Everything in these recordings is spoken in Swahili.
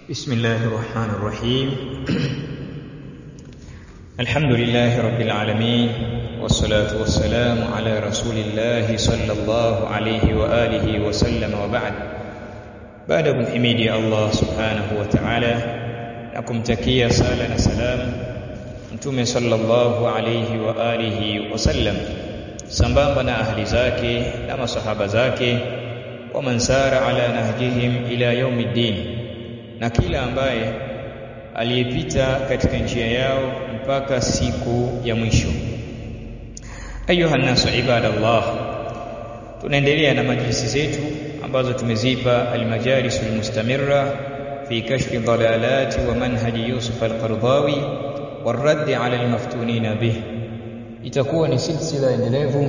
بسم الله الرحمن الرحيم الحمد لله رب العالمين والصلاة والسلام على رسول الله صلى الله عليه وآله وسلم وبعد بعد kumhimidi Allah subhanahu wa ta'ala na kumtakia sala na salam mtume sallallahu alayhi wa alihi wasallam sambamba na ahli zake na masahaba zake wa man sara ala nahjihim ila yaumiddin na kila ambaye aliyepita katika njia yao mpaka siku ya mwisho ayuha nasu ibadallah tunaendelea na majlisi zetu ambazo tumezipa almajalis almustamirra fi kashfi dalalati wa manhaji Yusuf al-Qardawi والرد على المفتونين به itakuwa ni silsila endelevu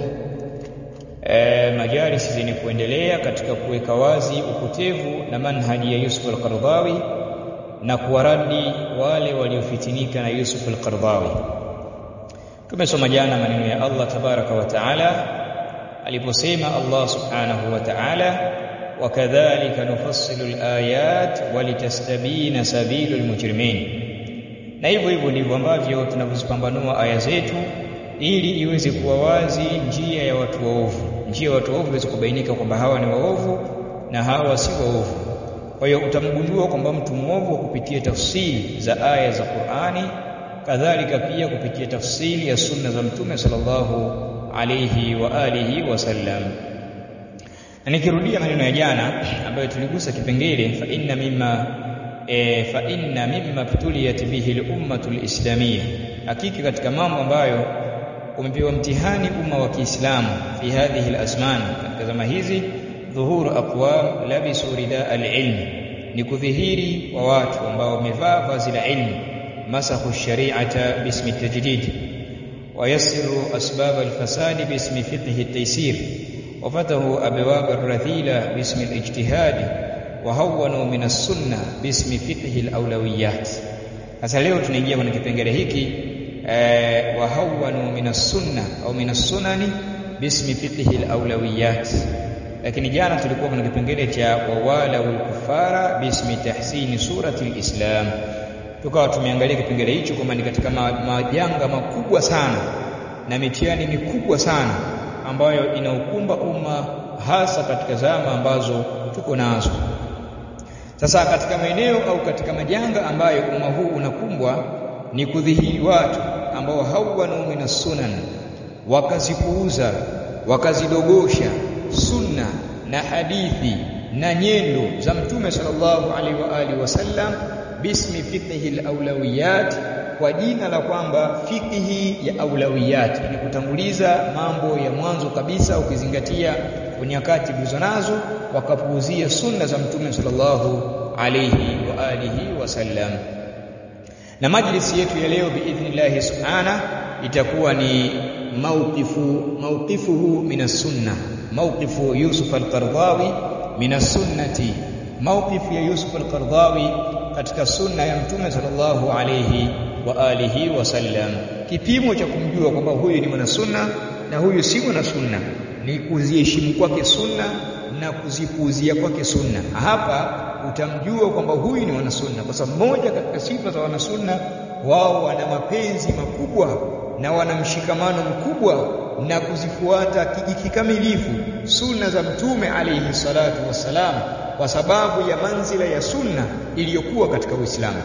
e, majalisi zenye kuendelea katika kuweka wazi upotevu na manhaji ya Yusuf al-Qardawi na kuwaradi wale waliofitinika na Yusuf al-Qardawi tumesoma jana maneno ya Allah tabaraka wa taala aliposema Allah subhanahu wa ta'ala wakadhalika nufassilu al-ayat walitastabina sabilul mujrimin na hivyo hivyo ndivyo ambavyo tunavyozipambanua aya zetu ili iweze kuwa wazi njia ya watu waovu njia ya watu waovu iweze kubainika kwamba hawa ni waovu na hawa si waovu kwa hiyo utamgundua kwamba mtu mwovu kwa kupitia tafsiri za aya za Qur'ani kadhalika pia kupitia tafsiri ya sunna za mtume sallallahu alayhi wa alihi wasallam na nikirudia maneno ya jana ambayo tuligusa kipengele fa inna mimma e, fa inna mimma btuliyat bihi al-ummatu al-islamiyya hakika katika mambo ambayo umepewa mtihani umma wa Kiislamu fi hadhihi al-azman katika zama hizi dhuhuru aqwam labisu rida al-ilm ni kudhihiri wa watu ambao wamevaa vazi la ilmu masakhu shari'ata bismi tajdid ويسر أسباب الفساد باسم فقه التيسير وفتحوا أبواب الرذيلة باسم الاجتهاد وهونوا من السنة باسم فقه الأولويات sasa leo tunaingia kwenye kipengele hiki eh, wahawanu min as-sunna au min as-sunani bismi fiqhi al-awlawiyat lakini jana tulikuwa kwenye kipengele cha wawala wal kufara bismi tahsini surati al-islam tukawa tumeangalia kipengele hicho kwamba ni katika majanga makubwa sana na mitihani mikubwa sana ambayo inaukumba umma hasa katika zama ambazo tuko nazo sasa katika maeneo au katika majanga ambayo umma huu unakumbwa ni kudhihiri watu ambao hawanu minas sunan wakazipuuza wakazidogosha sunna na hadithi na nyendo za mtume sallallahu alaihi wa alihi wasallam bismi fiqhi alawlawiyat kwa jina la kwamba fiqhi ya aulawiyat ni kutanguliza mambo ya mwanzo kabisa ukizingatia nyakati tulizo nazo wakapuuzia sunna za mtume sallallahu alayhi wa alihi wasallam na majlisi yetu ya leo biidhnillah subhana itakuwa ni mawqifu mawqifuhu minas sunna mawqifu Yusuf al-Qardawi minas sunnati mawqifu ya Yusuf al-Qardawi katika sunna ya mtume sallallahu alayhi wa alihi wasallam kipimo cha kumjua kwamba huyu ni mwana sunna na huyu si mwana sunna ni kuziheshimu kwake sunna na kuzipuuzia kwake sunna hapa utamjua kwamba huyu ni wanasunna kwa sababu moja katika sifa za wanasunna wao wana mapenzi makubwa na wana mshikamano mkubwa na kuzifuata kikamilifu sunna za mtume alayhi salatu wassalam kwa sababu ya manzila ya sunna iliyokuwa katika Uislamu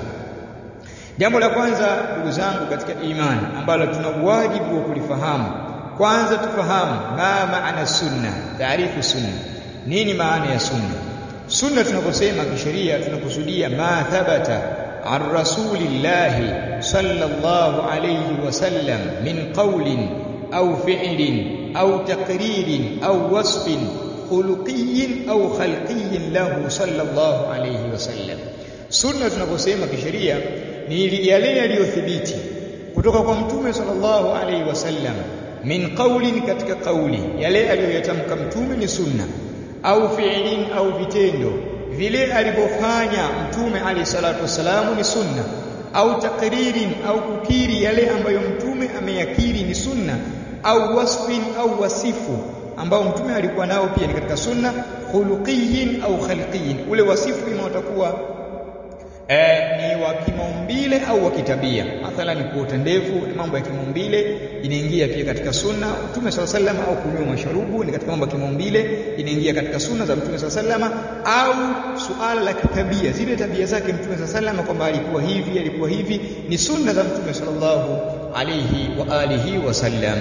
jambo la kwanza ndugu zangu katika imani ambalo tuna wajibu wa kulifahamu kwanza tufahamu ma maana sunna taarifu sunna nini maana ya sunna sunna tunaposema kisheria tunakusudia ma thabata an rasulillahi sallallahu alayhi wasallam min qawlin au fi'lin au taqririn au wasfin khuluqiyyin au khalqiyyin lahu sallallahu alayhi wasallam sunna tunaposema kisheria ni yale yaliyothibiti kutoka kwa mtume sallallahu alayhi wasallam min qawlin katika kauli yale aliyoyatamka mtume ni sunna au fi'lin au vitendo vile alivyofanya mtume alayhi salatu wasalamu ni sunna au takririn au kukiri yale ambayo mtume ameyakiri ni sunna au wasfin au wasifu ambao mtume alikuwa nao pia ni katika sunna khuluqiyin au khalqiyin ule wasifu ima utakuwa e, ni wa kimaumbile au wa kitabia. Mathalan, kuota ndevu ni mambo ya kimaumbile, inaingia pia katika sunna Mtume swalla sallam, au kunywa masharubu ni katika mambo ya kimaumbile, inaingia katika sunna za Mtume swalla sallam, au suala la kitabia, zile tabia zake Mtume swalla sallam, kwamba alikuwa hivi alikuwa hivi, ni sunna za Mtume sallallahu alayhi wa alihi wasallam.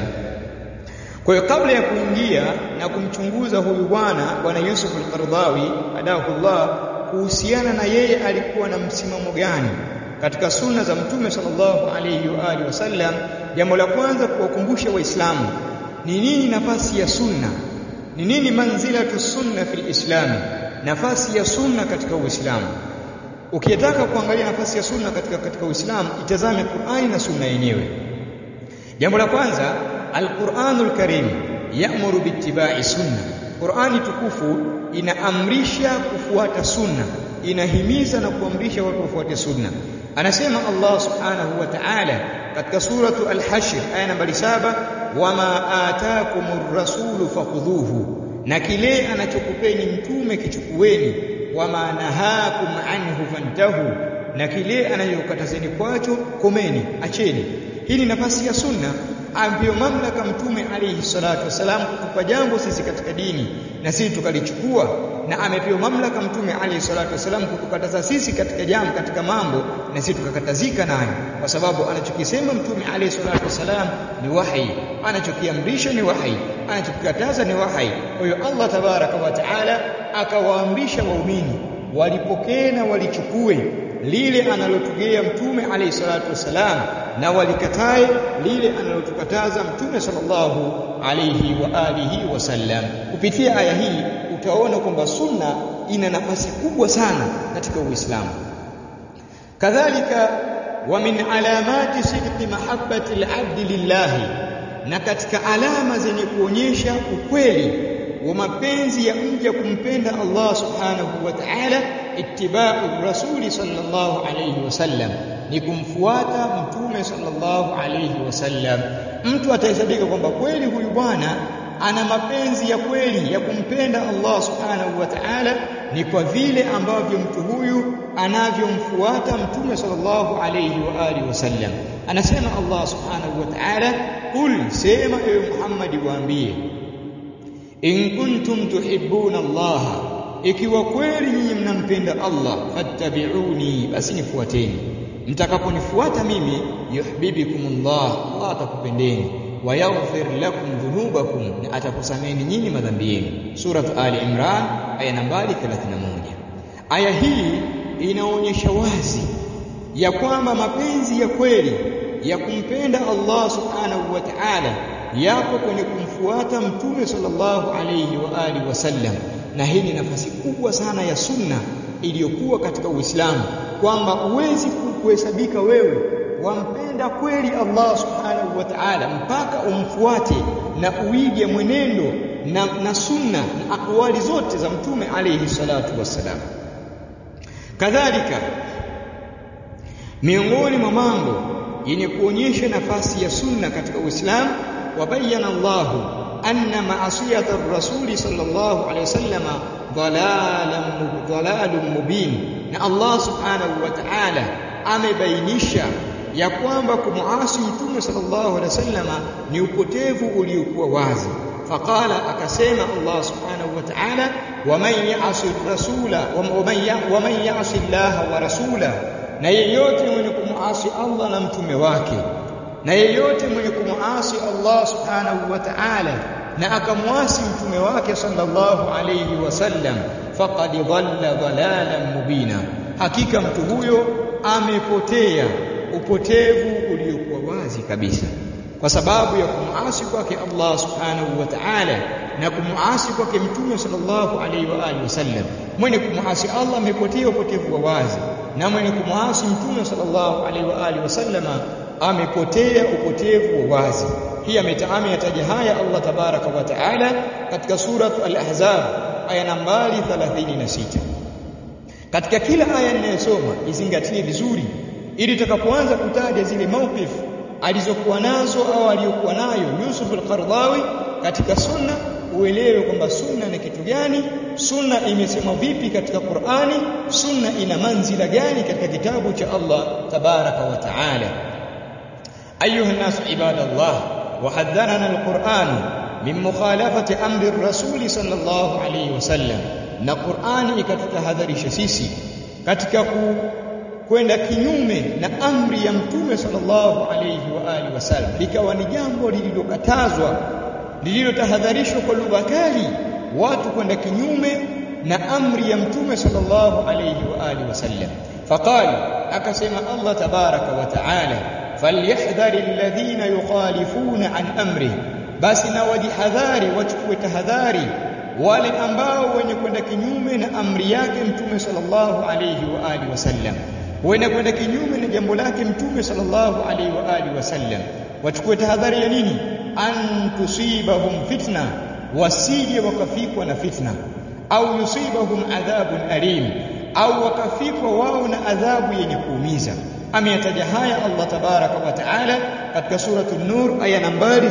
Kwa hiyo kabla ya kuingia na kumchunguza huyu bwana bwana Yusuf al-Qaradawi adahullah kuhusiana na yeye alikuwa na msimamo gani katika sunna za Mtume sallallahu alayhi wa alihi wasallam, jambo la kwanza kuwakumbusha Waislamu ni nini nafasi ya sunna, ni nini manzilatu sunna fil Islam, nafasi ya sunna katika Uislamu. Ukitaka kuangalia nafasi ya sunna katika katika Uislamu, itazame Qur'ani na sunna yenyewe. Jambo la kwanza Al-Qur'anul Karim ya'muru bittiba'i sunna. Qur'ani tukufu inaamrisha kufuata sunna, inahimiza na kuamrisha watu wafuate sunna. Anasema Allah Subhanahu wa Ta'ala katika suratu Al-Hashr aya nambari saba, wama atakumur rasulu fakhudhuhu, na kile anachokupeni mtume kichukueni, wama nahakum anhu fantahu, na kile anachokatazeni kwacho komeni, acheni. Hii ni nafasi ya sunna ambayo mamlaka mtume alayhi salatu wasalam kutupa jambo sisi katika dini na sisi tukalichukua, na amepewa mamlaka mtume alayhi salatu wasalam kutukataza sisi katika jambo katika mambo na sisi tukakatazika nayo, kwa sababu anachokisema mtume alayhi salatu wasalam ni wahi, anachokiamrisha ni wahi, anachokikataza ni wahi. Kwa hiyo Allah tabaraka wa taala akawaamrisha waumini walipokee na walichukue lile analotugea mtume alayhi salatu wassalam na walikatae lile analotukataza mtume sallallahu alayhi wa alihi wasallam. Kupitia aya hii utaona kwamba sunna ina nafasi kubwa sana katika Uislamu. Kadhalika wa min alamati sidqi mahabbati al-abdi lillahi, na katika alama zenye kuonyesha ukweli wa mapenzi ya mja kumpenda Allah subhanahu wa ta'ala, ittiba'u rasuli sallallahu alayhi wasallam, ni kumfuata mtume sallallahu alayhi wasallam. Mtu atahesabika kwamba kweli huyu bwana ana mapenzi ya kweli ya kumpenda Allah subhanahu wa ta'ala, ni kwa vile ambavyo mtu huyu anavyomfuata mtume sallallahu alayhi wa alihi wasallam. Anasema Allah subhanahu wa ta'ala, qul, sema ewe Muhammad, waambie in kuntum tuhibbuna Allah, ikiwa kweli nyinyi mnampenda Allah, fattabi'uni, basi nifuateni. Mtakaponifuata mimi, yuhibbukumullah, Allah atakupendeni, wa yaghfir lakum dhunubakum, na atakusameni nyinyi madhambi yenu. Suratu Ali Imran aya nambari 31. Aya hii inaonyesha wazi ya kwamba mapenzi ya kweli ya kumpenda Allah subhanahu wa ta'ala yapo kwenye kumfuata mtume sallallahu alayhi wa alihi wasallam, na hii ni nafasi kubwa sana ya sunna iliyokuwa katika Uislamu, kwamba huwezi kuhesabika wewe wampenda kweli Allah subhanahu wa ta'ala mpaka umfuate na uige mwenendo na, na sunna na akwali zote za mtume alayhi salatu wassalam. Kadhalika miongoni mwa mambo yenye kuonyesha nafasi ya sunna katika Uislamu wabayana Allahu anna maasiyata rasuli sallallahu alayhi wasallam dhalalun mubin, na Allah subhanahu wa ta'ala amebainisha ya kwamba kumuasi mtume sallallahu alaihi wasallam ni upotevu uliokuwa wazi. Faqala, akasema Allah subhanahu wa ta'ala, waman ya'si rasula waman ya'si llaha wa rasula, na yeyote mwenye kumuasi Allah na mtume wake na yeyote mwenye kumuasi Allah subhanahu wa ta'ala na akamwasi mtume wake sallallahu alayhi wasallam, faqad dhalla dhalalan mubina, hakika mtu huyo amepotea upotevu uliokuwa wazi kabisa, kwa sababu ya kumuasi kwake Allah subhanahu wa ta'ala na kumuasi kwake mtume sallallahu alayhi wa alihi wasallam. Mwenye kumuasi Allah amepotea upotevu wa wazi, na mwenye kumuasi mtume sallallahu alayhi wa alihi wasallama amepotea upotevu wa wazi. Hii ameyataja haya Allah tabaraka wa taala katika suratu Al-Ahzab aya nambari 36. Katika kila aya ninayosoma izingatie vizuri, ili tutakapoanza kutaja zile mawqif alizokuwa nazo au aliyokuwa nayo Yusuf al-Qaradawi katika sunna, uelewe kwamba sunna ni kitu gani sunna imesemwa vipi katika Qur'ani sunna ina manzila gani katika kitabu cha Allah tabaraka wa taala ayuha nasu ibadallah وحذرنا القرآن من مخالفة أمر الرسول صلى الله عليه وسلم na Qur'ani ikatutahadharisha sisi katika ku, kwenda kinyume na amri ya mtume sallallahu alayhi wa alihi wasallam likawa ni jambo lililokatazwa lililotahadharishwa kwa lugha kali watu kwenda kinyume na amri ya mtume sallallahu alayhi wa alihi wasallam faqala akasema Allah tabaraka wa taala falyahdhari alladhina yukhalifuna an amri basi na wajihadhari wachukue tahadhari wale ambao wenye kwenda kinyume na amri yake mtume sallallahu alayhi wa alihi wasallam wenye kwenda kinyume na jambo lake mtume sallallahu alayhi wa alihi wasallam wachukue tahadhari ya nini an tusibahum fitna wasije wakafikwa na fitna au yusibahum adhabun alim au wakafikwa wao na adhabu yenye kuumiza ameyataja haya Allah tabaraka wa taala katika suratul nur aya nambari 63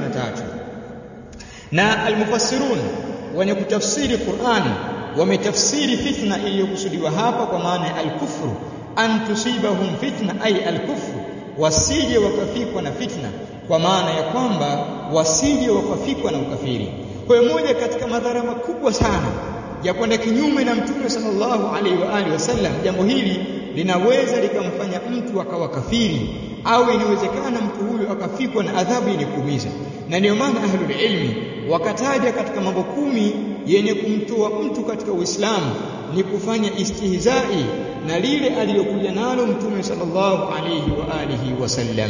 na almufassirun wenye kutafsiri Qur'an wametafsiri fitna iliyokusudiwa hapa kwa maana ya al-kufru an tusibahum fitna ay al-kufru wasije wakafikwa na fitna kwa maana ya kwamba wasije wakafikwa na ukafiri kwa hiyo moja katika madhara makubwa sana ya kwenda kinyume na mtume sallallahu alaihi wa alihi wasallam jambo hili linaweza likamfanya mtu akawa kafiri au inawezekana mtu huyu akafikwa na adhabu yenye kuumiza na ndio maana ahlul ilmi wakataja katika mambo kumi yenye kumtoa mtu katika Uislamu ni kufanya istihzai na lile alilokuja nalo mtume sallallahu alayhi wa alihi wasallam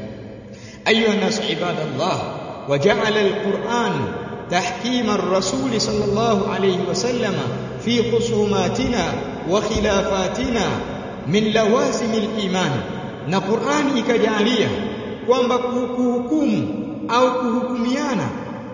ayuha nas ibadallah وجعل القرآن تحكيم الرسول صلى الله عليه وسلم في خصوماتنا وخلافاتنا من لوازم الإيمان na Qur'ani ikajalia kwamba kuhukumu au kuhukumiana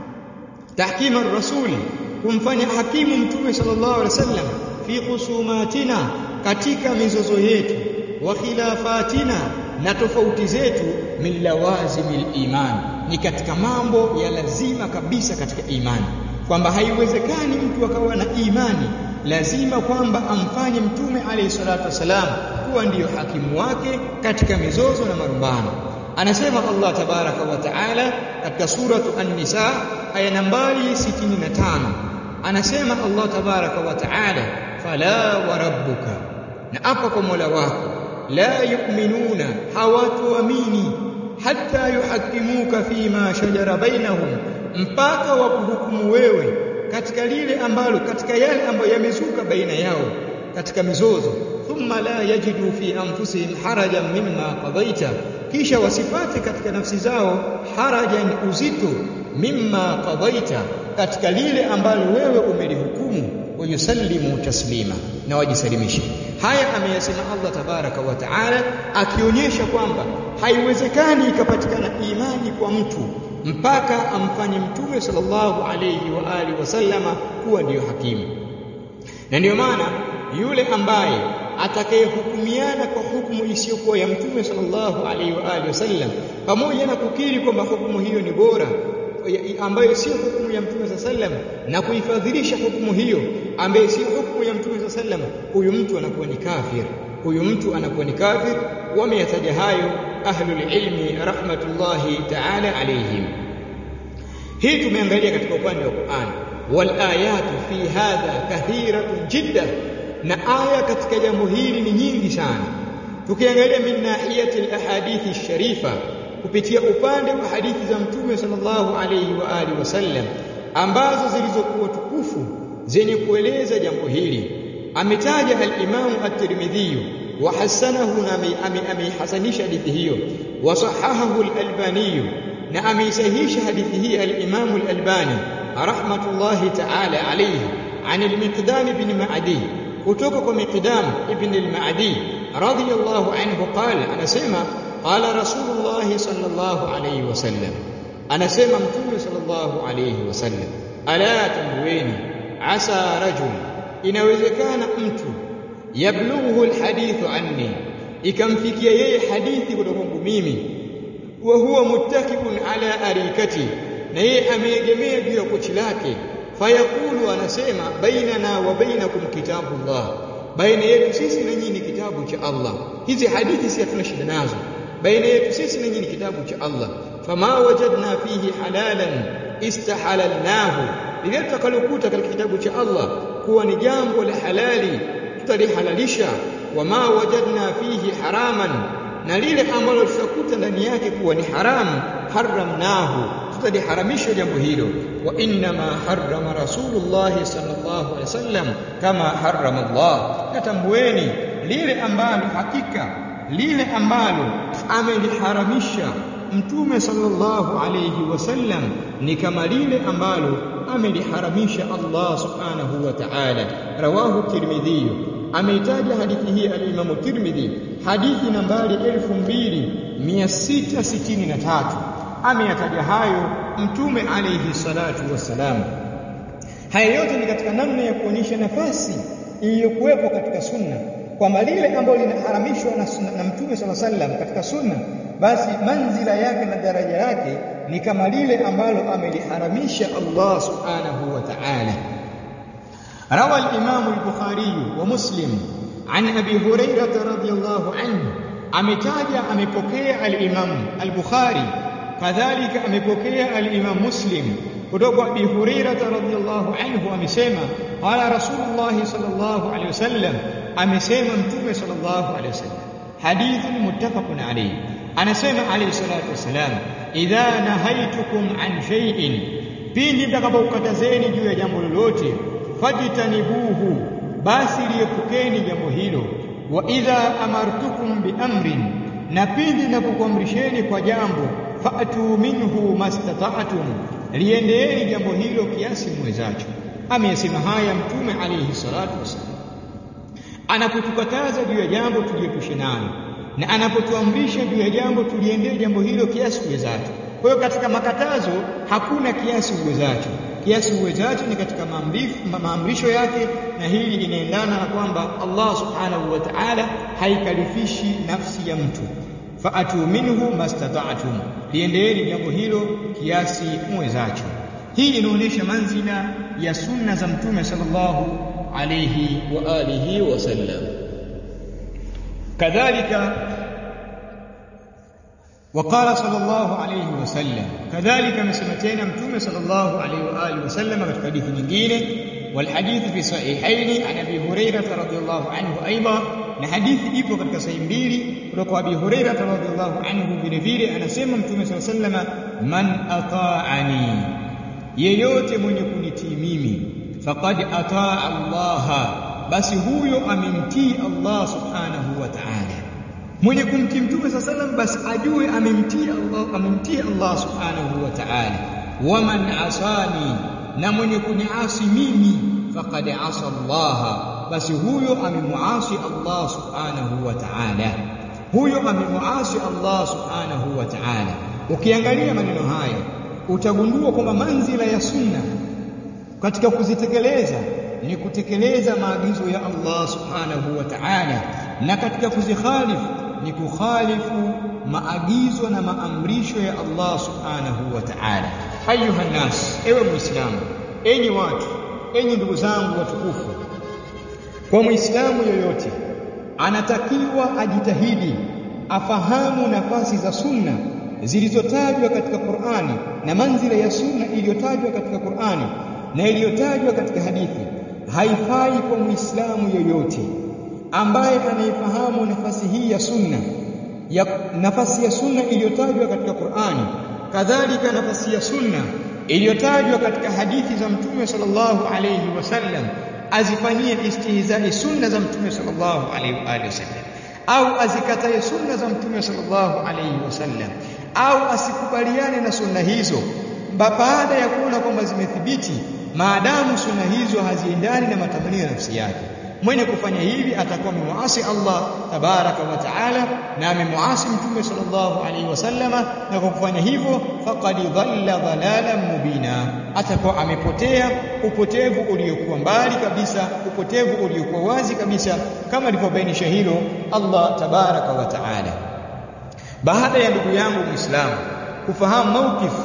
tahkima rasuli kumfanya hakimu mtume sallallahu alaihi wasallam fi khusumatina katika mizozo yetu wa khilafatina na tofauti zetu min lawazimil iman ni katika mambo ya lazima kabisa katika imani kwamba haiwezekani mtu akawa na imani lazima kwamba amfanye mtume alayhi salatu wasalam kuwa ndiyo hakimu wake katika mizozo na marumbano anasema Allah tabaraka wa taala katika suratu an-nisa aya nambari 65 anasema Allah tabaraka wa taala fala wa rabbuka na apa kwa Mola wako la yu'minuna hawatuamini hatta yuhakimuka fima shajara bainahum mpaka wakuhukumu wewe katika lile ambalo katika yale ambayo yamezuka baina yao katika mizozo thumma la yajidu fi anfusihim harajan mimma qadaita kisha wasipate katika nafsi zao harajan uzito mimma qadaita katika lile ambalo wewe umelihukumu wayusallimu taslima na wajisalimishe haya ameyasema Allah tabaraka wa taala akionyesha kwamba haiwezekani ikapatikana imani kwa mtu mpaka amfanye mtume sallallahu alayhi wa alihi wasallama kuwa ndiyo hakimu na ndiyo maana yule ambaye atakayehukumiana kwa hukumu isiyokuwa ya mtume sallallahu alaihi wa alihi wasallam pamoja na kukiri kwamba hukumu hiyo ni bora ambayo sio hukumu ya mtume sallam na kuifadhilisha hukumu hiyo ambayo sio hukumu ya mtume sallam huyu mtu anakuwa ni kafir huyu mtu anakuwa ni kafir wameyataja hayo ahlul ilmi rahmatullahi ta'ala alayhim hii tumeangalia katika upande wa Qur'an wal ayatu fi hadha kathiratun jiddan na aya katika jambo hili ni nyingi sana tukiangalia min nahiyati alahadithi sharifa kupitia upande wa hadithi za mtume sallallahu alayhi wa alihi wasallam ambazo zilizokuwa tukufu zenye kueleza jambo hili ametaja al-Imam at-Tirmidhi wa hasanahu na ameihasanisha hadithi hiyo wa sahahahu al-Albani na ameisahihisha hadithi hii al-Imam al-Albani rahmatullahi ta'ala alayhi عن المقدام بن معدي kutoka kwa Miqdam ibn al-Ma'di radiyallahu anhu qala anasema qala Rasulullah sallallahu alayhi wasallam anasema mtume sallallahu alayhi wasallam ala tamweni asa rajul inawezekana mtu yablughu alhadithu anni ikamfikia yeye hadithi kutoka kwangu mimi wa huwa muttakibun ala arikati na yeye ameegemea juu ya kochi lake fayaqulu anasema bainana wa bainakum kitabullah baina yetu sisi na nyinyi kitabu cha Allah hizi hadithi si hatuna shida nazo baina yetu sisi na nyinyi kitabu cha Allah fama wajadna fihi halalan istahalalnahu lile tutakalokuta katika kitabu cha Allah kuwa ni jambo la halali tutalihalalisha wama wajadna fihi haraman na lile ambalo tutakuta ndani yake kuwa ni haramu haramnahu tutaliharamisha jambo hilo wa inma harrama rasulullah sallallahu alaihi wasallam kama harrama Allah natambueni lile ambalo hakika lile ambalo ameliharamisha mtume sallallahu alayhi wasallam ni kama lile ambalo ameliharamisha Allah subhanahu wa ta'ala rawahu tirmidhi ameitaja hadithi hii al-Imam Tirmidhi hadithi nambari 2663 ameyataja hayo mtume alayhi salatu wassalam haya yote ni katika namna ya kuonyesha nafasi iliyokuwepo katika sunna kwamba lile ambalo linaharamishwa na, sunna, na mtume sala sallam katika sunna basi manzila yake na daraja yake ni kama lile ambalo ameliharamisha Allah subhanahu wa ta'ala روى الإمام البخاري ومسلم عن أبي هريرة رضي الله عنه أمتاج أمبكي الإمام البخاري كذلك أمبكي الإمام مسلم kutoka Abi Hurairah radhiyallahu anhu amesema qala Rasulullah sallallahu alayhi wasallam amesema mtume sallallahu alayhi wasallam hadithun muttafaqun alayhi anasema alayhi salatu wasalam idha nahaitukum an shay'in pindi mtakapokatazeni juu ya jambo lolote fajtanibuhu basi liepukeni jambo hilo wa idha amartukum bi amrin na pindi ninapokuamrisheni kwa jambo fa'tu minhu mastata'tum liendeeni jambo hilo kiasi mwezacho ameyasema haya mtume alayhi salatu wasallam anapotukataza juu ya jambo tuliepushe nalo na anapotuamrisha juu ya jambo tuliendee jambo hilo kiasi uwezacho kwa hiyo katika makatazo hakuna kiasi uwezacho kiasi uwezacho ni katika maamrisho yake na hili inaendana na kwamba Allah subhanahu wa ta'ala haikalifishi nafsi ya mtu fa'atu minhu mastata'tum liendeeni jambo hilo kiasi mwezacho hii inaonyesha manzila ya sunna za mtume sallallahu alayhi wa alihi wasallam kadhalika وقال صلى الله عليه وسلم كذلك مسمتين متوم صلى الله عليه واله وسلم في حديث nyingine والحديث في صحيحين عن ابي هريره رضي الله عنه ايضا na hadithi ipo katika sahihi mbili kutoka Abi Hurairah radhiyallahu anhu vile vile anasema Mtume صلى الله عليه وسلم man ata'ani yeyote mwenye kunitii mimi faqad ataa Allah basi huyo amemtii Allah subhanahu wa ta'ala mwenye kumtii Mtume صلى الله عليه وسلم basi ajue amemtii Allah amemtii Allah subhanahu wa ta'ala waman asani na mwenye kuniasi mimi faqad asa Allah basi huyo amemuasi Allah subhanahu wa ta'ala huyo amemuasi Allah subhanahu wa ta'ala ukiangalia maneno haya utagundua kwamba manzila ya sunna katika kuzitekeleza ni kutekeleza maagizo ya Allah subhanahu wa ta'ala na katika kuzikhalifu ni kukhalifu maagizo na maamrisho ya Allah subhanahu wa ta'ala ayuha nas ewe muislamu enyi watu enyi ndugu zangu watukufu kwa muislamu yoyote anatakiwa ajitahidi afahamu nafasi za sunna zilizotajwa katika Qur'ani na manzila ya sunna iliyotajwa katika Qur'ani na iliyotajwa katika hadithi haifai kwa muislamu yoyote ambaye anaifahamu nafasi hii ya sunna ya nafasi ya sunna iliyotajwa katika Qur'ani kadhalika nafasi ya sunna iliyotajwa katika hadithi za Mtume sallallahu alayhi wasallam azifanyie istihzai sunna za Mtume sallallahu alayhi wasallam au azikatae sunna za Mtume sallallahu alayhi wasallam au asikubaliane na sunna hizo baada ya kuona kwamba zimethibiti maadamu sunna hizo haziendani na matamanio ya nafsi yake mwenye kufanya hivi atakuwa amemuasi Allah tabaraka wa taala na amemuasi mtume sallallahu alaihi wasallama na kwa kufanya hivyo faqad dhalla dhalalan mubina atakuwa amepotea upotevu uliokuwa mbali kabisa upotevu uliokuwa wazi kabisa kama alivyobainisha hilo Allah tabaraka wa taala baada ya ndugu yangu muislamu kufahamu maukifu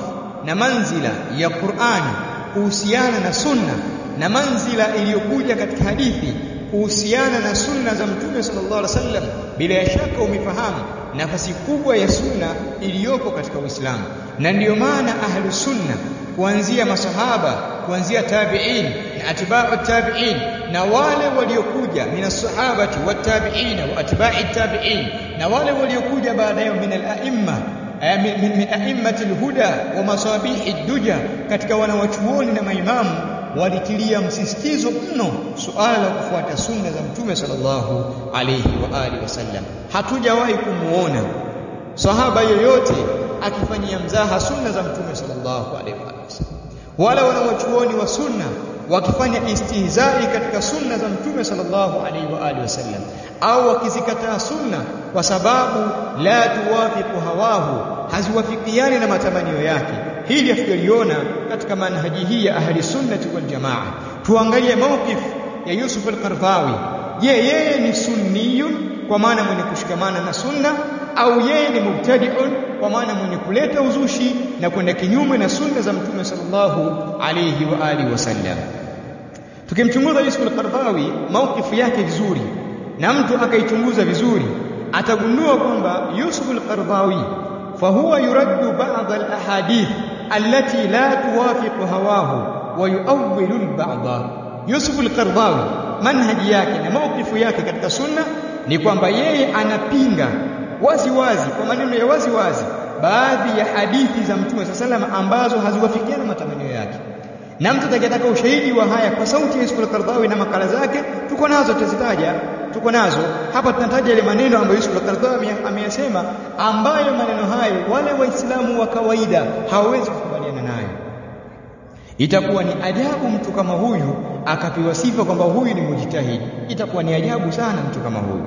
na manzila ya Qur'ani kuhusiana na sunna na manzila iliyokuja katika hadithi kuhusiana na sunna za Mtume sallallahu alaihi wasallam, bila shaka umefahamu nafasi kubwa ya sunna iliyopo katika Uislamu, na ndiyo maana ahlu sunna kuanzia masahaba kuanzia tabi'in na atba'u tabi'in na wale waliokuja min as-sahabati wat-tabi'in wa atba'i tabi'in na wale waliokuja baadaye min al-a'imma min, min a'immati al-huda wa masabihi ad-duja katika wanawachuoni na maimamu walitilia msisitizo mno suala la kufuata sunna za mtume sallallahu alayhi wa alihi wasallam hatujawahi kumuona sahaba yoyote akifanyia mzaha sunna za mtume sallallahu alaihi wasallam wala wanawachuoni wa sunna wakifanya istihzai katika sunna za mtume sallallahu alaihi wa alihi wasallam au wakizikataa sunna kwa sababu la tuwafiqu hawahu haziwafikiani na matamanio yake hili hatujaliona katika manhaji hii ya ahli sunnati wal jamaa tuangalie mawqif ya Yusuf al-Qardawi je yeye ni sunniyun kwa maana mwenye kushikamana na sunna au yeye ni mubtadi'un kwa maana mwenye kuleta uzushi na kwenda kinyume na sunna za mtume sallallahu alayhi wa alihi wasallam tukimchunguza Yusuf al-Qardawi mawqifu yake vizuri na mtu akaichunguza vizuri atagundua kwamba Yusuf al-Qardawi fahuwa yuraddu ba'd al-ahadith allati la tuwafiqu hawahu wa yu'awwilu al-ba'd Yusuf al-Qardawi manhaji yake na mawqifu yake katika sunna ni kwamba yeye anapinga wazi wazi kwa maneno ya wazi wazi baadhi ya hadithi za Mtume sallallahu ambazo haziwafikiana matamanio yake na mtu atakayetaka ushahidi wa haya kwa sauti ya Yusuf al-Qardawi na makala zake tuko nazo tutazitaja tuko nazo hapa tunataja ile maneno ambayo Yusuf al-Qardawi ameyasema ambayo maneno hayo wale waislamu wa kawaida hawawezi kukubaliana nayo itakuwa ni ajabu mtu kama huyu akapewa sifa kwamba huyu ni mujtahidi itakuwa ni ajabu sana mtu kama huyu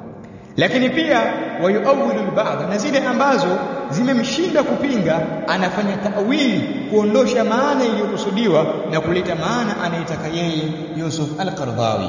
lakini pia wayuawilu al-ba'd na zile ambazo zimemshinda kupinga anafanya tawili kuondosha maana iliyokusudiwa na kuleta maana anayetaka yeye Yusuf al-Qardawi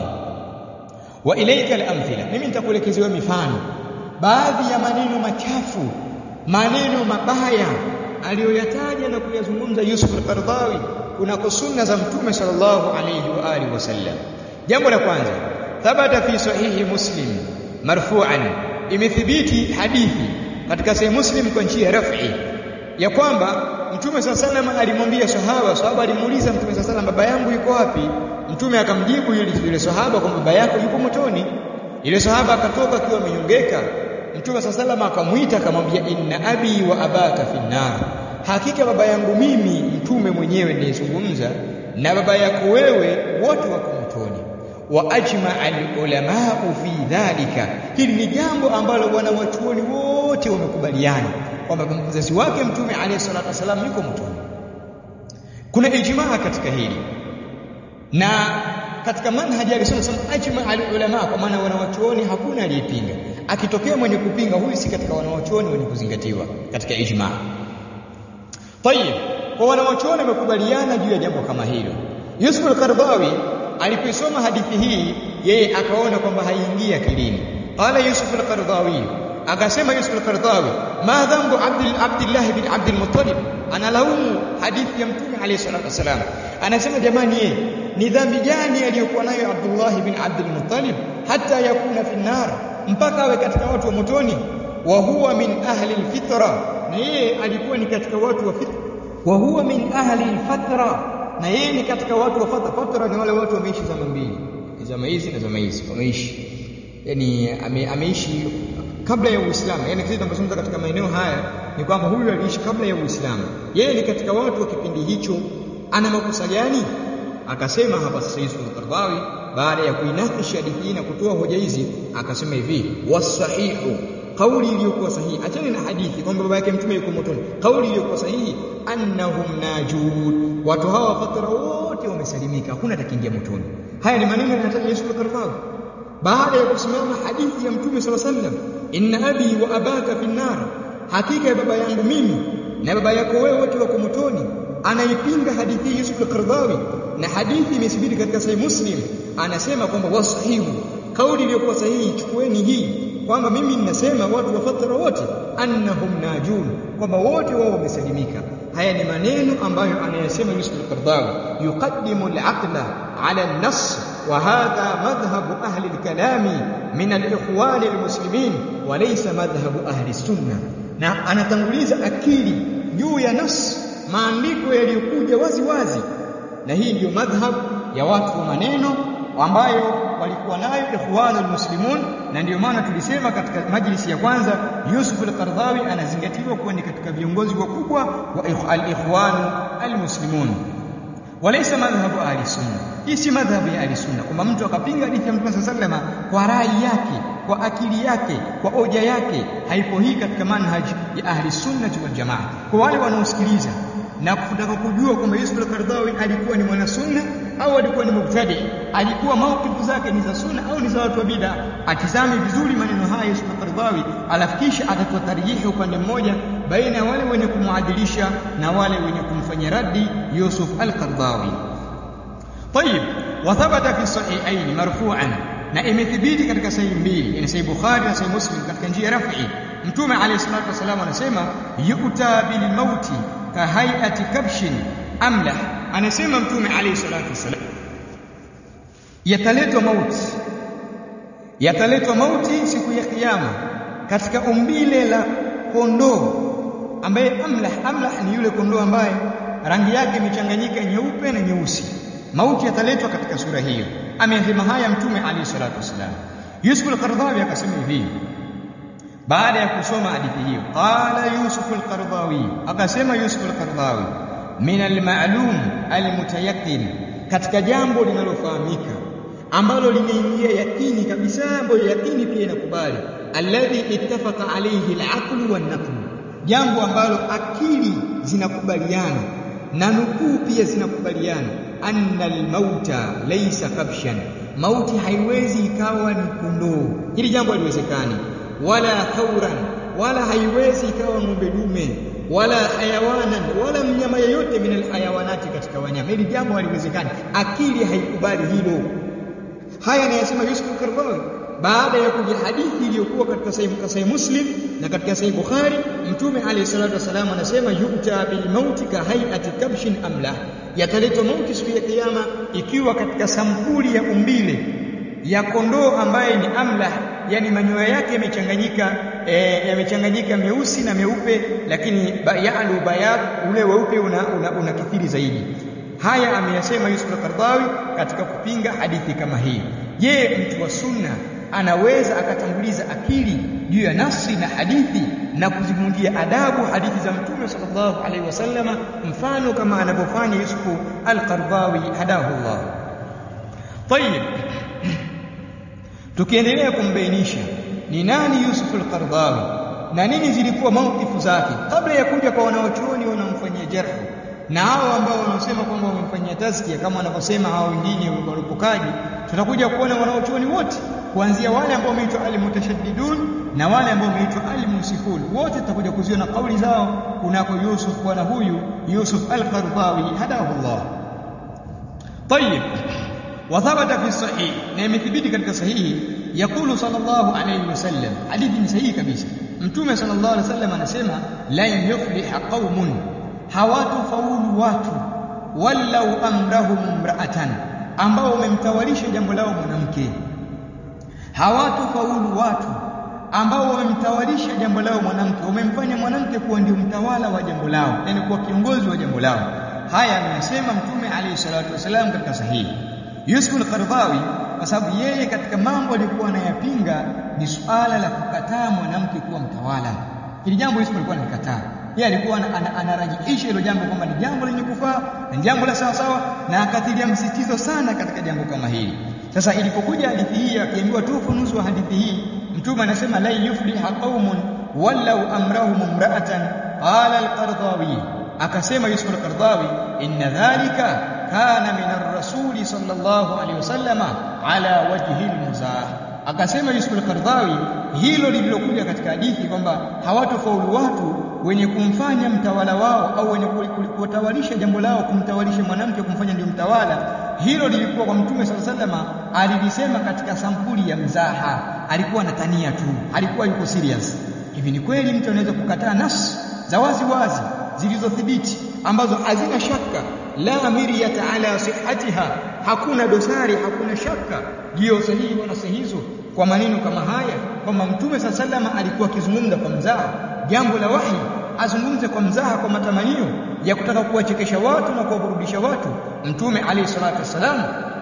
wa ilayka al-amthila mimi nitakuelekezea mifano baadhi ya maneno machafu maneno mabaya aliyoyataja na kuyazungumza Yusuf al-Qardawi kunako sunna za mtume sallallahu alayhi wa alihi wasallam jambo la kwanza thabata fi sahihi muslim marfu'an imethibiti hadithi katika sahih muslim kwa njia raf'i ya kwamba mtume sallallahu alimwambia sahaba sahaba alimuuliza mtume sallallahu baba yangu yuko wapi mtume akamjibu yule yule sahaba kwamba baba yako yupo motoni ile sahaba akatoka akiwa amenyongeka mtume sallallahu akamuita akamwambia inna abi wa abaka finnar hakika baba yangu mimi mtume mwenyewe nilizungumza na baba yako wewe wote wako motoni wa ajma al-ulama fi dhalika hili ni jambo ambalo wanawachuoni wote wamekubaliana kwamba mzazi wake mtume alayhi salatu wasalam yuko motoni kuna ijmaa katika hili na katika manhaji alisema ajma al-ulama kwa maana wanawachuoni hakuna aliyepinga akitokea mwenye kupinga huyu si katika wanawachuoni wenye kuzingatiwa katika ijmaa Tayib, kwa wanawachuoni wamekubaliana juu ya jambo kama hilo. Yusuf al-Qardawi alipoisoma hadithi hii yeye akaona kwamba haiingia akilini. Qala Yusuf al-Qardawi akasema Yusuf al-Qardawi ma dhambu Abdul Abdullah bin Abdul Muttalib analaumu hadithi ya Mtume alayhi salatu wasalam. Anasema jamani yeye ni dhambi gani aliyokuwa nayo Abdullah bin Abdul Muttalib hata yakuna fi nar mpaka awe katika watu wa motoni wa huwa min ahli al-fitra na yeye alikuwa ni katika watu wa fitra wa huwa min ahli al-fatra na yeye ni katika watu wa fatra fatra ni wale watu wameishi zama mbili zama hizi na zama hizi wameishi yani ame, ameishi kabla ya Uislamu yani sisi tunapozungumza katika maeneo haya ni kwamba huyu aliishi kabla ya Uislamu yeye ni katika watu wa kipindi hicho ana makosa gani akasema hapa sasa Yusuf al-Qardawi baada ya kuinakishi hadithi na kutoa hoja hizi akasema hivi wasahihu kauli iliyokuwa sahihi achana na hadithi kwamba baba yake mtume yuko motoni kauli iliyokuwa sahihi annahum najud watu hawa fatara wote wamesalimika hakuna atakiingia motoni haya ni maneno yanataja Yesu al-Qardawi baada ya kusimama hadithi ya mtume sallallahu alaihi wasallam inna abi wa abaka fi nar hakika ya baba yangu mimi na baba yako wewe wote wako motoni anaipinga hadithi Yusuf al-Qardawi na hadithi imethibiti katika sahih Muslim anasema kwamba wasahihu kauli iliyokuwa sahihi chukueni hii kwamba mimi ninasema watu wa fatra wote annahum najun kwamba wote wao wamesalimika haya ni maneno ambayo anayasema Yusuf al-Qardawi yuqaddimu al-aqla ala an-nass wa hadha madhhabu ahli al-kalami min al-ikhwan al-muslimin wa laysa madhhabu ahli sunna na anatanguliza akili juu ya nas maandiko yaliyokuja wazi wazi na hii ndiyo madhhab ya watu wa maneno ambayo walikuwa nayo ikhwanul muslimun na ndiyo maana tulisema katika majlisi ya kwanza Yusuf al-Qardawi anazingatiwa kuwa ni katika viongozi wakubwa wa al-ikhwan al-muslimun walaysa madhhabu ahli sunna hii si madhhabu ya ahli sunna kwamba mtu akapinga hadithi ya Mtume sallama kwa rai yake kwa akili yake kwa hoja yake haipo hii katika manhaj ya ahli sunna wal jamaa kwa wale wanaosikiliza na kutaka kujua kwamba Yusuf al-Qardawi alikuwa ni mwana sunna au alikuwa ni mubtadi alikuwa maukifu zake ni za sunna au ni za watu wa bid'a atizame vizuri maneno haya Yusuf al-Qardawi alafu kisha atatoa tarjihi upande mmoja baina ya wale wenye kumuadilisha na wale wenye kumfanyia raddi Yusuf al-Qardawi طيب وثبت في الصحيحين مرفوعا na imethibiti katika sahihi mbili yani sahihi Bukhari na sahihi Muslim katika njia rafi mtume alayhi salatu wasallam anasema yu'ta bil mauti ka hay'ati kabshin amlah anasema mtume alayhi salatu wasallam yataletwa mauti yataletwa mauti siku ya kiyama katika umbile la kondoo ambaye amlah amlah ni yule kondoo ambaye rangi yake imechanganyika nyeupe na nyeusi mauti yataletwa katika sura hiyo amesema haya mtume alayhi salatu wasallam Yusuf al-Qardawi akasema hivi baada ya kusoma hadithi hiyo qala Yusuf al-Qardawi akasema Yusuf al-Qardawi min al-ma'lum al-mutayaqqin katika jambo linalofahamika ambalo limeingia yakini kabisa ambayo yakini pia inakubali alladhi ittafaqa alayhi al-aql wan-naql jambo ambalo akili zinakubaliana na nukuu pia zinakubaliana anna al-mauta laysa kabshan mauti haiwezi ikawa ni kondoo hili jambo haliwezekani wala thauran wala haiwezi ikawa ng'ombe dume wala hayawanan wala mnyama yeyote min alhayawanati katika wanyama hili jambo haliwezekani akili haikubali hilo haya anayasema Yusuf al-Qardawi baada ya kuja hadithi iliyokuwa katika sahih Muslim na katika sahih Bukhari mtume alayhi salatu wasalam anasema yu'ta bil mauti ka hay'ati kabshin amla yataletwa mauti siku ya kiyama ikiwa katika sampuli ya umbile ya kondoo ambaye ni amla yani manyoya yake yamechanganyika e, yamechanganyika meusi na meupe lakini yalu bayad ule weupe una, una, una kithiri zaidi haya ameyasema Yusuf al-Qardawi katika kupinga hadithi kama hii je mtu wa sunna anaweza akatanguliza akili juu ya nafsi na hadithi na kuzimundia adabu hadithi za mtume sallallahu alaihi wasallama mfano kama anavyofanya Yusuf al-Qardawi hadahu Allah طيب tukiendelea kumbainisha ni nani Yusuf al-Qardawi na nini zilikuwa maukifu zake kabla ya kuja kwa wanaochuoni wanaomfanyia jarh na hao ambao wanaosema kwamba wamemfanyia tazkia kama wanavyosema hao wengine warupukaji tutakuja kuona wanaochuoni wote kuanzia wale ambao wameitwa al-mutashaddidun na wale ambao wameitwa al-munsifun wote tutakuja kuziona kauli zao kunako Yusuf bwana huyu Yusuf al-Qardawi hadahu Allah طيب وثبت في الصحيح na imethibiti katika sahihi yakulu sallallahu alayhi wasallam hadithi ni sahihi kabisa mtume sallallahu alayhi wasallam anasema la yufliha qaumun hawatofaulu watu wallau amrahum imra'atan ambao wamemtawalisha jambo lao mwanamke hawatofaulu watu ambao wamemtawalisha jambo lao mwanamke wamemfanya mwanamke kuwa ndio mtawala wa jambo lao yani kuwa kiongozi wa jambo lao haya amesema mtume alayhi salatu wasallam katika sahihi Yusuf al-Qardawi kwa sababu yeye katika mambo alikuwa anayapinga ni suala la kukataa mwanamke kuwa mtawala. Hili jambo Yusuf alikuwa analikataa. Yeye alikuwa anarajihisha hilo jambo kwamba ni jambo lenye kufaa na jambo la sawa sawa na akatilia msisitizo sana katika jambo kama hili. Sasa ilipokuja hadithi hii akiambiwa tu ufunuzi wa hadithi hii mtume anasema la yufliha qaumun wallau amrahum imra'atan qala al-Qardawi akasema Yusuf al-Qardawi inna dhalika kana min ar-rasuli sallallahu alayhi wasallama ala wajhi al-muzah akasema Yusuf al-Qardawi hilo lililokuja katika hadithi kwamba hawatofaulu watu wenye kumfanya mtawala wao au wenye kutawalisha jambo lao kumtawalisha mwanamke kumfanya ndio mtawala hilo lilikuwa kwa mtume sallallahu alayhi wasallama alilisema katika sampuli ya mzaha alikuwa anatania tu alikuwa yuko serious hivi ni kweli mtu anaweza kukataa nafsi za wazi wazi zilizothibiti ambazo hazina shaka la miryata ala sihhatiha hakuna dosari hakuna shaka juu ya usahihi wa nasi hizo kwa maneno kama haya kwamba mtume saa salama alikuwa akizungumza kwa mzaha jambo la wahi azungumze kwa mzaha kwa matamanio ya kutaka kuwachekesha watu na kuwaburudisha watu mtume alayhi salatu wassalam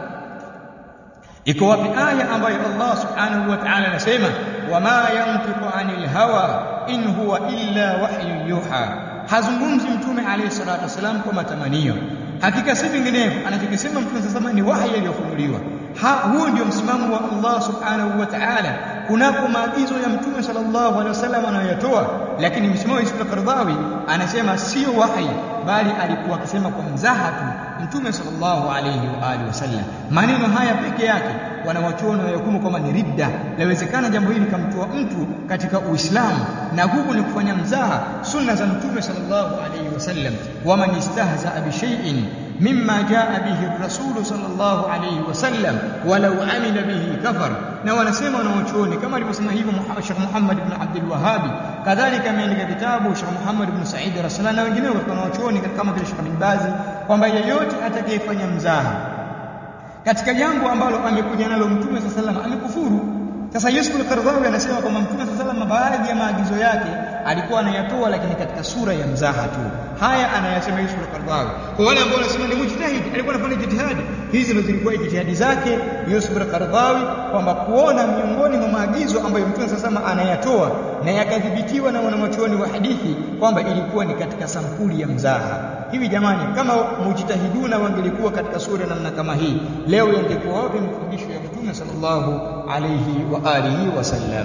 iko wapi aya ambayo Allah subhanahu wa ta'ala anasema wama yantiqu anil hawa in huwa illa wahyu yuha hazungumzi mtume alayhi salatu wasalam kwa matamanio hakika si vinginevyo anachokisema mtume sasa ni wahi aliyofunuliwa huo ndio msimamo wa Allah subhanahu wa ta'ala kunako maagizo ya mtume sallallahu alaihi wasallam anayoyatoa lakini msimamo wa Yusuf al-Qaradawi anasema sio wahi bali alikuwa akisema kwa mzaha tu mtume sallallahu alaihi wa alihi wasallam maneno haya peke yake wanawachuoni wayahukumu kwamba ni ridda lawezekana jambo hili likamtoa mtu katika uislamu na huku ni kufanya mzaha sunna za mtume sallallahu alaihi wasallam waman istahzaa bishai'in mimma jaa bihi ar-rasul sallallahu alaihi wasallam walau amila bihi kafar na wanasema wanawachuoni kama alivyosema hivyo Sheikh Muhammad ibn Abdul Wahhab kadhalika ameandika kitabu Sheikh Muhammad ibn Said Rasulullah na wengineo katika wanawachuoni kama vile Sheikh bin Bazi kwamba yeyote atakayefanya mzaha katika jambo ambalo amekuja nalo mtume sallallahu alaihi wasallam amekufuru sasa Yusuf al-Qaradawi anasema kwamba mtume sallallahu alaihi wasallam baadhi ya maagizo yake alikuwa anayatoa lakini katika sura ya mzaha tu haya anayasema Yusuf al-Qaradawi kwa wale ambao wanasema ni mujtahid alikuwa anafanya jitihadi hizi ndizo zilikuwa jitihadi zake Yusuf al-Qaradawi kwamba kuona miongoni mwa maagizo ambayo mtume sallallahu alaihi wasallam anayatoa na yakadhibitiwa na wanawachuoni wa hadithi kwamba ilikuwa ni katika sampuli ya mzaha hivi jamani kama mujtahiduna wangelikuwa katika sura namna kama hii leo yangekuwa wapi mafundisho ya mtume sallallahu alayhi wa alihi wasallam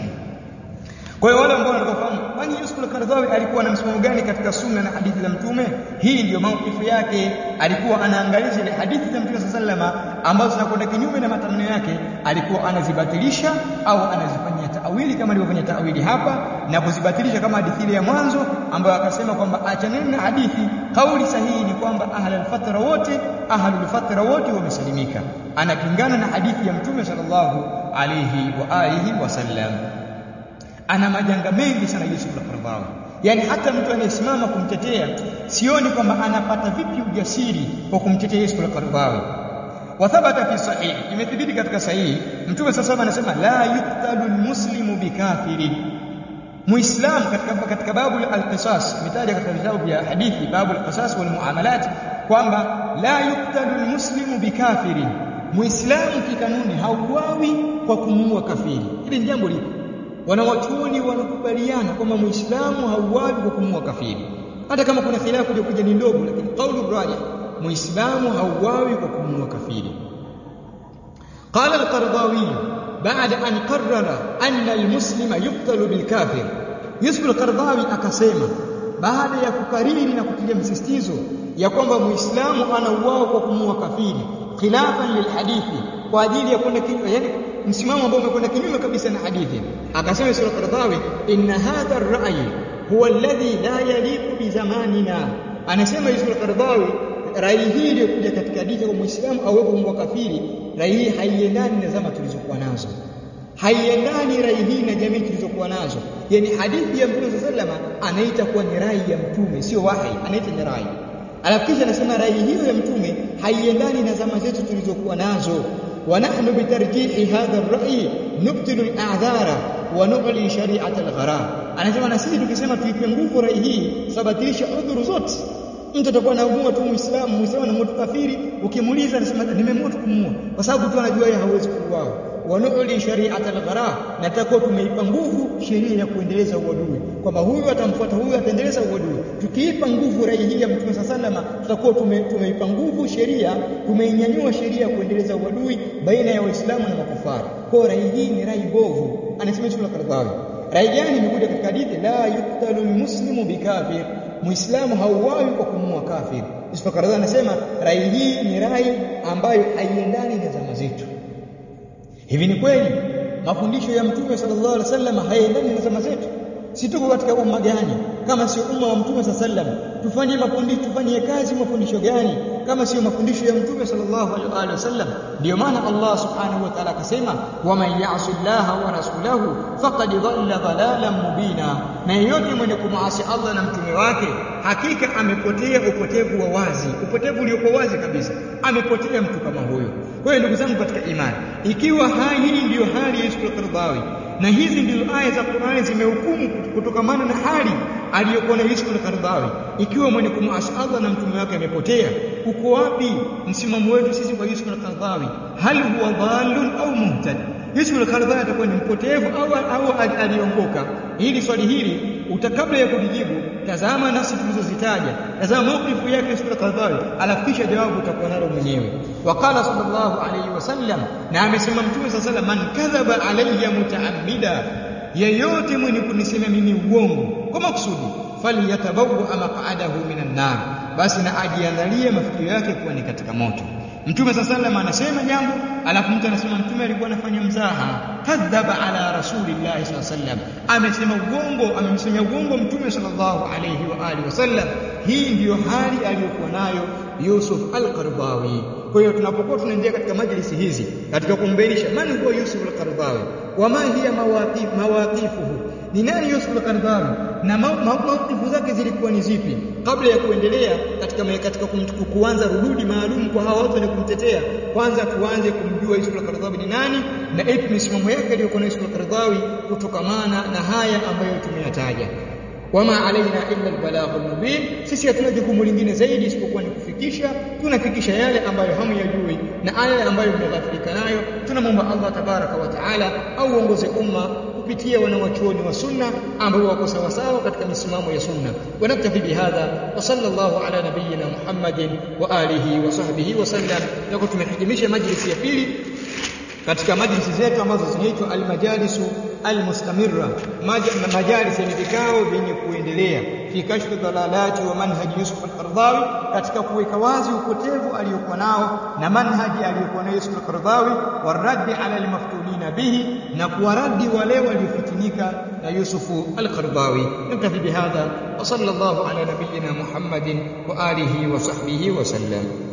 kwa hiyo wale ambao wanafahamu kwani Yusuf al-Qaradawi alikuwa na msimamo gani katika sunna na hadithi za mtume hii ndiyo maukifu yake alikuwa anaangalia zile hadithi za mtume sallallahu ambazo zinakwenda kinyume na matamanio yake alikuwa anazibatilisha au anazifanyia taawili kama alivyofanya taawili hapa na kuzibatilisha kama hadithi ile ya mwanzo ambayo akasema kwamba achaneni na hadithi kauli sahihi ni kwamba ahlul fatra wote ahlul fatra wote wamesalimika anapingana na hadithi ya mtume sallallahu alayhi wa alihi wasallam ana majanga mengi sana Yusuf al-Qaradawi yani hata mtu anayesimama kumtetea sioni kwamba anapata vipi ujasiri wa kumtetea Yusuf al-Qaradawi wathabata fi sahih imethibiti katika sahihi mtume sasa anasema la yuktalu almuslimu bikafirin muislam katika katika babu al-qisas imetaja katika vitabu vya hadithi babu al-qisas wal muamalat kwamba la yuktalu almuslimu bikafirin muislamu kikanuni hauawi kwa kumuua kafiri hili ni jambo lipo wanawachuoni wanakubaliana kwamba muislamu hauawi kwa kumuua kafiri hata kama kuna khilafu iliyokuja ni ndogo lakini kaulu rajih muislamu hauawi kwa kumuua kafiri قال القرضاوي بعد أن قرر أن المسلم يقتل بالكافر يوسف القرضاوي akasema baada ya kukariri na kutilia msisitizo ya kwamba muislamu anauawa kwa kumuua kafiri khilafan lilhadithi kwa ajili ya kwenda yani msimamo ambao umekwenda kinyume kabisa na hadithi akasema sura Qardawi inna hadha ar-ra'y huwa alladhi la yaliqu bi zamanina anasema sura Qardawi rai hii iliyokuja katika hadithi kwa muislamu awepo mbwa kafiri rai hii haiendani na zama tulizokuwa nazo haiendani rai hii na jamii tulizokuwa nazo yani hadithi ya mtume sallama anaita kuwa ni rai ya mtume sio wahi anaita ni rai alafu kisha anasema rai hiyo ya mtume haiendani na zama zetu tulizokuwa nazo ونحن بترجيح هذا الرأي نبطل الأعذار ونعلي شريعة الغرام anasema na sisi tukisema tuipe nguvu rai hii sabatilisha udhuru zote mtu atakuwa anaumua tu muislamu muislamu anamuua kafiri ukimuuliza anasema nimeamua kumuua kwa sababu tu anajua yeye hawezi kuuawa wanuuli shari'at al-ghara na tutakuwa tumeipa nguvu sheria ya kuendeleza uadui kwamba huyu atamfuata huyu ataendeleza uadui tukiipa nguvu rai hii ya Mtume sallama tutakuwa tume, tumeipa nguvu sheria tumeinyanyua sheria ya kuendeleza uadui baina ya waislamu na makufari kwa rai hii ni rai bovu anasema Ibn Qardawi rai gani imekuja katika hadithi la yuktalu almuslimu bikafir muislamu hauawi kwa kumua kafir Ibn Qardawi anasema rai hii ni rai ambayo haiendani na zama zetu Hivi ni kweli mafundisho ya Mtume sallallahu alaihi wasallam hayaendani na zama zetu? Si tuko katika umma gani kama sio umma wa Mtume sallallahu alaihi wasallam? Tufanye mafundisho, tufanye kazi mafundisho gani kama sio mafundisho ya mtume sallallahu alaihi wasallam ndio maana Allah subhanahu wa ta'ala akasema waman ya'si Allah wa rasulahu faqad dhalla dhalalan mubina na yeyote mwenye kumaasi Allah na mtume wake hakika amepotea upotevu wa wazi upotevu uliokuwa wazi kabisa amepotea mtu kama huyo kwa hiyo ndugu zangu katika imani ikiwa hii ndiyo hali ya Yusuf al-Qaradawi na hizi ndizo aya za Qur'ani zimehukumu kutokamana na hali aliyokuwa na Yusuf al-Qaradawi ikiwa mwenye kumwasi Allah na mtume wake amepotea uko wapi msimamo wetu sisi kwa Yusuf al-Qaradawi hal huwa dhalun au muhtad Yusuf al-Qaradawi atakuwa ni mpotevu au au aliongoka hili swali hili utakabla ya kulijibu tazama nafsi tulizozitaja tazama maukifu yake Yusuf al-Qaradawi alafu kisha jawabu utakuwa nalo mwenyewe waqala sallallahu alayhi wasallam na amesema mtume sallallahu man kadhaba alayya mutaammida yeyote mwenye kunisema mimi uongo kwa makusudi falyatabawwa maq'adahu minan nar basi na ajiandalie mafikio yake kuwa ni katika moto Mtume sallallahu anasema jambo alafu mtu anasema mtume alikuwa anafanya mzaha kadhaba ala rasulillahi sallallahu amesema uongo amemsemia uongo mtume sallallahu alayhi wa alihi wasallam hii ndiyo hali aliyokuwa nayo Yusuf al-Qaradawi kwa hiyo tunapokuwa tunaingia katika majlisi hizi katika kumbainisha man huwa Yusuf al-Qaradawi wa ma hiya mawaqif mawaqifuhu ni nani Yusuf al-Qaradawi na mawqifu zake zilikuwa ni zipi kabla ya kuendelea katika katika kuanza rududi maalum kwa hawa watu wenye kumtetea kwanza tuanze kumjua Yusuf al-Qaradawi ni nani na ipi misimamo yake aliyokuwa na Yusuf al-Qaradawi kutokamana na haya ambayo tumeyataja wama alaina illa albalaghul mubin sisi hatuna jukumu lingine zaidi isipokuwa ni kufikisha tunafikisha yale ambayo hamyajui na aya ambayo mmeghafirika nayo tunamwomba Allah tabaraka wa taala au uongoze umma kupitia wanawachuoni wa sunna ambao wako sawa sawa katika misimamo ya sunna wanaktafi bihadha wa sallallahu ala nabiyyina muhammadin wa alihi wa sahbihi wa sallam na tumehitimisha majlisi ya pili katika majlisi zetu ambazo zinaitwa almajalisu almustamirra majalis yenye vikao vyenye kuendelea fi kashfi dalalati wa manhaji Yusuf al-Qaradawi katika kuweka wazi upotevu aliyokuwa nao na manhaji aliyokuwa nayo Yusuf al-Qaradawi waraddi ala almaftunina bihi na kuwaradi wale waliofitinika na Yusuf al-Qaradawi naktafi bihadha wa sallallahu ala nabiyyina Muhammadin wa alihi wa sahbihi wa sallam